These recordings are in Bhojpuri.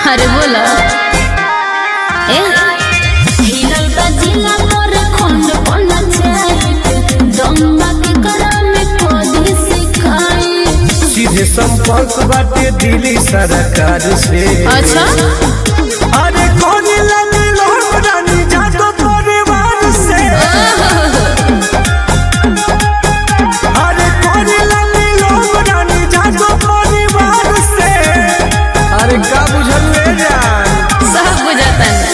अरे बोला ए हिरल बजिला मोर खंड पन चाहे दम्मा के करा में कोदी सिखाई सीधे संपर्क बाटे दिल्ली सरकार से अच्छा अरे कौन लगे लोग रानी जातो परिवार से अरे कौन लगे लोग रानी जातो परिवार से अरे का बुझल ले जान सब बुझाता है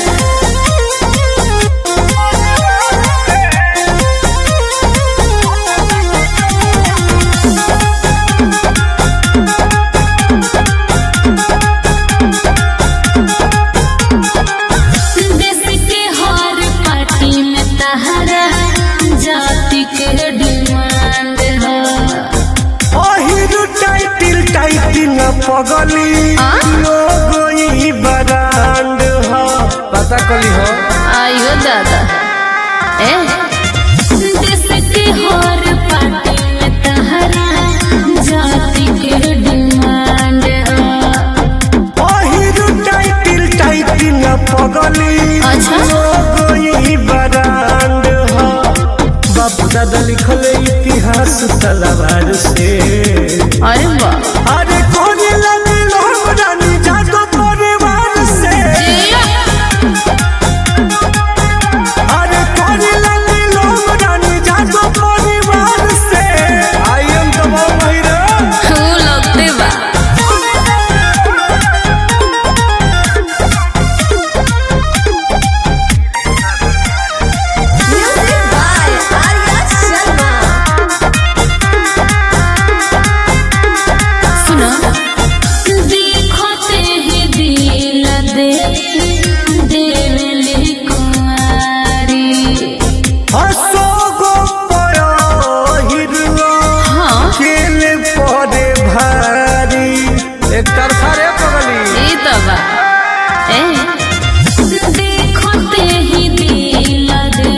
देश के हर पार्टी में तहरा जाति के डिमांड है अहिरु टाइटिल टाइटिल पगली आ? लोगो ई बरांड हो पता कली हो आयो दादा ए देश के हर पार्टी में तहरा जाति के डिमांड है अहिरु टाइटिल टाइटिल पगली अच्छा। लोगो ई बरांड हो बाप दादा लिखल इतिहास तलवार से अरे वाह अरे कौन लगे लोग रानी जातो परिवार से अरे कौन लगे लोग रानी जातो परिवार से आई एम तो महिरा तू लगते बा Music by Arya Sharma. सुना देखते ही दिल दे देवली कुमारी अशोको पयो हिरवा हाँ खेले पड़े भारी एक तरफा रे पगली ई तो बा ए देखते ही दिल दे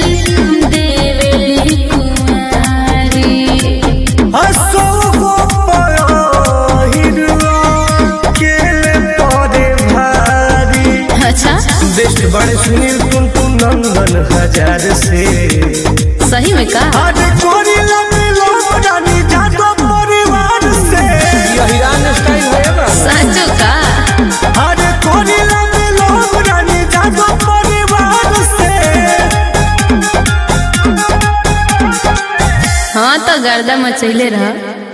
देवली कुमारी अशोको पयो हिरवा खेले पड़े भारी अच्छा बेस्ट बड़े सुनील तुम तुम नंदन हजार से सही में का अरे कोरी लगे लोग रानी जातो परिवार से यही रान स्टाइल है ना साचो का अरे कोरी लगे लोग रानी जातो परिवार से हाँ तो गर्दा मचैले रहा